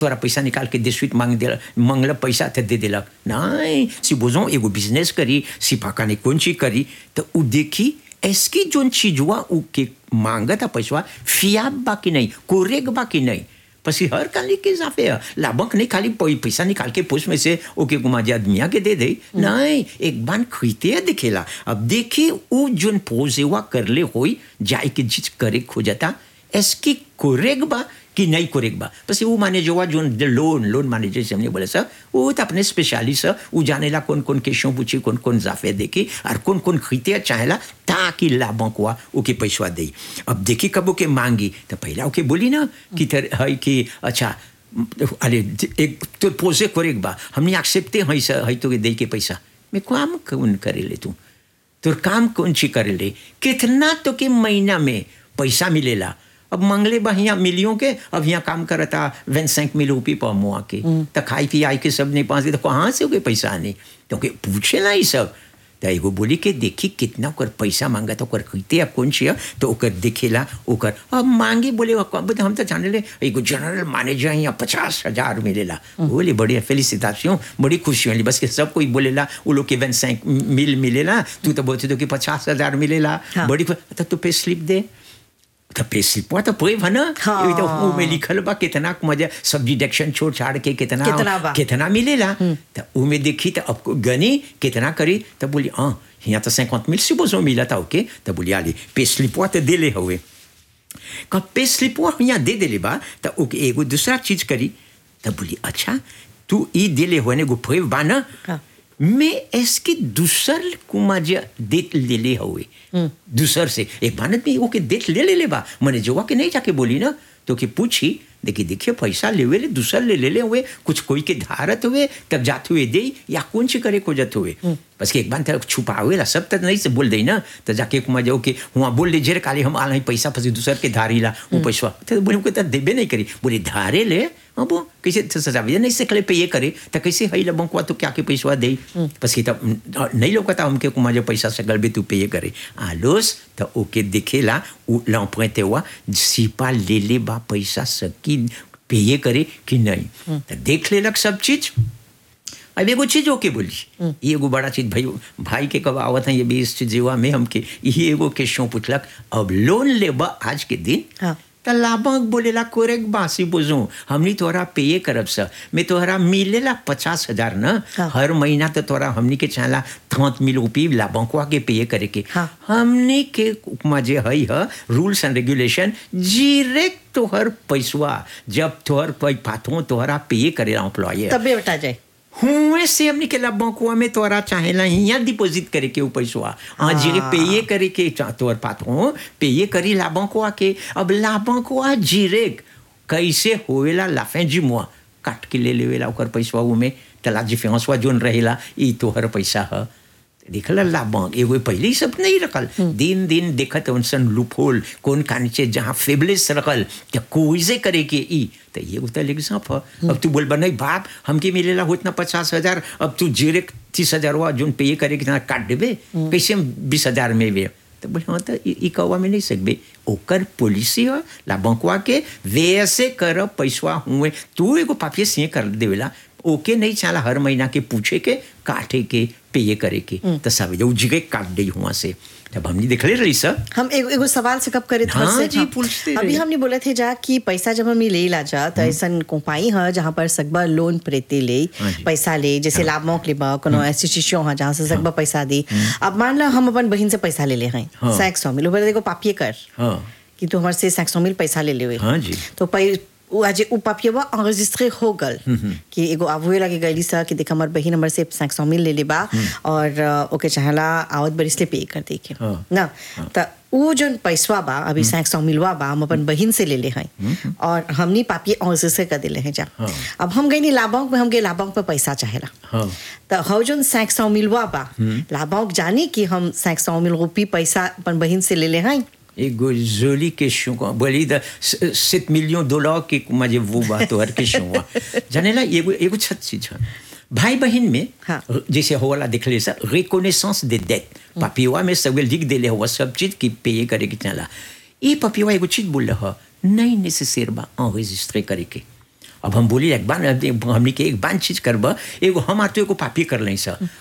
तोरा पैसा निकाल के दे स्वीट मांग दे मंगल पैसा तो दे दिलक नहीं सी बोझो एगो बिजनेस करी सी फाका ने कौन चीज करी तो उ देखी ऐसकी जोन चीज हुआ उ के मांगता पैसा फियाब बा कि नहीं कोरेग बा कि नहीं पसी हर काली के जाफे है लाभक नहीं खाली पै- पैसा निकाल के पोस्ट में से ओके गुमा जे आदमिया के दे दे नहीं एक बार खरीदते दिखेला अब देखी उ जोन पोजेवा करले होई जाए के चीज करे खोजता एसकी कोरेग बा कि नहीं कोरेग बा बस वो माने जो जोन लोन लोन माने जैसे हमने बोला सर वो तो अपने स्पेशलिस्ट है वो जानेला कौन कौन क्वेश्चन पूछी कौन कौन जाफे देखी और कौन कौन खरीदे चाहेला ताकि लाभक हुआ ओके पैसा दे अब देखी कब ओके मांगी तो पहला ओके बोली ना कि तर है कि अच्छा अरे एक तो पोसे कोरेग बा हमने एक्सेप्टे है सर है तो दे के पैसा मैं काम कौन करे ले तू तोर काम कौन ची करे ले कितना तो के महीना में पैसा मिलेला अब मंगले बा यहाँ मिलियों के अब यहाँ काम करता वन सैंक मिल रुपये पर मुआ के तो खाई पी आई के सब नहीं पास तो कहाँ से होगे पैसा आने क्योंकि पूछे ना ये सब तो एगो बोली के देखी कितना ओकर पैसा मांगा तो ओकर कहते अब कौन छिया तो ओकर देखेला ओकर अब मांगे बोले अब हम तो जाने ले एगो जनरल मैनेजर यहाँ पचास हजार मिलेला बोले बड़ी फेलिसिटेशन बड़ी खुशी मिली बस के सब कोई बोलेला वो लोग के वन सैंक मिल मिलेला तू तो बोलते तो कि पचास हजार मिलेला हाँ। बड़ी खुश- तो तू पे स्लिप दे तो पे स्लिप हुआ तो पूरे भना हाँ। ये तो वो में लिखल बा कितना मजा सब डिडक्शन छोड़ छाड़ के कितना कितना बा। कितना मिलेला तो वो में देखी तो अब गनी कितना करी तो बोली हाँ यहाँ तो 50 मिल supposons मिला था ओके तो बोली आली पे स्लिप हुआ तो दे ले हुए quand पे स्लिप हुआ यहाँ दे दे ले बा तो ओके एगो दूसरा चीज करी तो बोली अच्छा तू ई दे ले हुए एगो प्रेव बा ना हाँ। मैं इसके दूसर कुमाजा देत ले ले हुए दूसर से एक भारत में ओके देत ले ले ले बा मैंने जोवा के नहीं जाके बोली ना तो कि पूछी देखिए देखिए पैसा लेवे ले दूसर ले ले ले हुए कुछ कोई के धारत हुए तब जाते हुए दे या कौन सी करे को जाते हुए बस के एक बार तक छुपावे ला सब तक नहीं से बोल दे ना तो जाके कुमा जाओ के वहाँ बोल ले जेर काले हम आल पैसा फंसी दूसर के धारी ला वो पैसा तो बोले को देबे नहीं करी बोले धारे ले हाँ वो कैसे तो सजा नहीं सकले पे ये करे तो कैसे हई ला बंकुआ तो क्या के पैसा दे बस कि तब नहीं लोकता हमके कुमा जो पैसा सकल बे तू पे ये करे आलोस तो ओके दिखेला l'emprunté हुआ सिपा ले ले बा पैसा सकी पे ये करे कि नहीं तो देख लेलक सब चीज अब एगो चीज ओके बोली ये एगो बड़ा चीज भाई भाई के कब आवत है ये भी इस चीजवा में हमके ये एगो क्वेश्चन पूछलक अब लोन लेबा आज के दिन हाँ। त लाभक बोलेला कोरेक बासी बुझू हमनी तोहरा पेये करब स मैं तोहरा मिलेला पचास हजार न हाँ। हर महीना तो तोहरा हमनी के चाहला थौत मिल उपी लाभकवा के पेये करे के हाँ। हमनी के उपमा जे हई ह रूल्स एंड रेगुलेशन जीरेक तोहर पैसवा जब तोहर पै पाथो तोहरा पेये करेला एम्प्लॉय तबे बता जाए हुए से हमने के बंकुआ में तोरा चाहेला यहाँ डिपॉजिट करे के ऊ पैसवा हाँ जी पेये करे के चा- तोर पात हो पेये करी लाबंकुआ के अब लाबंकुआ जीरेक कैसे होएला लाफे जी मुआ काट के ले लेवेला ओकर पैसवा ऊ में तला जी फेंसवा जोन रहेला ई तोहर पैसा ह देखल लाभक एगो पहले ही सब नहीं रखल दिन दिन देखत उनसन लूपहोल कौन कानीचे जहाँ फेबलेस रखल क्या कोई से करे के ई तो ये उतर एग्जाम है अब तू बोल बा नहीं बाप हमके मिलेला हो इतना पचास हजार अब तू जेरे तीस हजार हुआ जोन पे करे कितना काट देबे कैसे हम बीस हजार में वे तो बोले हाँ तो ई ई कौवा में नहीं सकबे ओकर पॉलिसी है लाभकवा के वैसे कर पैसवा हुए तू एगो पापिये सिंह कर देवेला ओके नहीं चाला हर महीना के पूछे के काटे के पेये करे के तो सब जो जगह काट दे हुआ से जब हमने देखले रही सर हम एगो एगो सवाल से कब करे थे हाँ बस से, जी, पूछते अभी रहे। हमने बोले थे जा कि पैसा जब हम ले ला जा तो ऐसा कंपाई है जहाँ पर सकबा लोन प्रेते ले हाँ जी। पैसा ले जैसे लाभ मौक ले बा कोनो ऐसी चीजों है जहाँ से सकबा पैसा दी अब मान ला हम अपन बहन से पैसा ले ले हैं हाँ। सैक सौ मिल बोले देखो पापिये कर हाँ कि तू हमारे से सैक सौ मिल पैसा ले ले हुए हाँ जी तो पै उ आज उ पापियवा enregistré हो गल कि एगो आबुए लगे गईली सा कि देख हमर बहिन हमर से 500 मिल ले ले बा और अ, ओके चाहला आवत बरिस ले पे कर दे के हाँ। ना त उ जोन पैसवा बा अभी 500 मिलवा बा हम अपन बहिन से ले ले हैं और हमनी पापिये enregistré कर देले हैं जा हाँ। अब हम गईनी लाभांक में हम गए लाभांक पे पैसा चाहेला हाँ त हौ जोन 500 मिलवा बा लाभांक जानी कि हम 500 मिल रुपी पैसा अपन बहिन से ले ले हैं एगो जोली क्वेश्चन को बोली द सात मिलियन डॉलर के मजे वो बात हर क्वेश्चन हुआ जानेला एगो एगो छत चीज है भाई बहन में हाँ। जैसे होला देख ले सर रिकॉग्निशंस दे डेट पपिवा में सब लिख देले हुआ सब चीज की पे करे के चला ये पपिवा एगो चीज बोल रहा नहीं नेसेसर बा enregistrer करे के अब हम बोली एक बार हमने के एक बार चीज करब एगो हम आर तो एगो पापी कर लें सर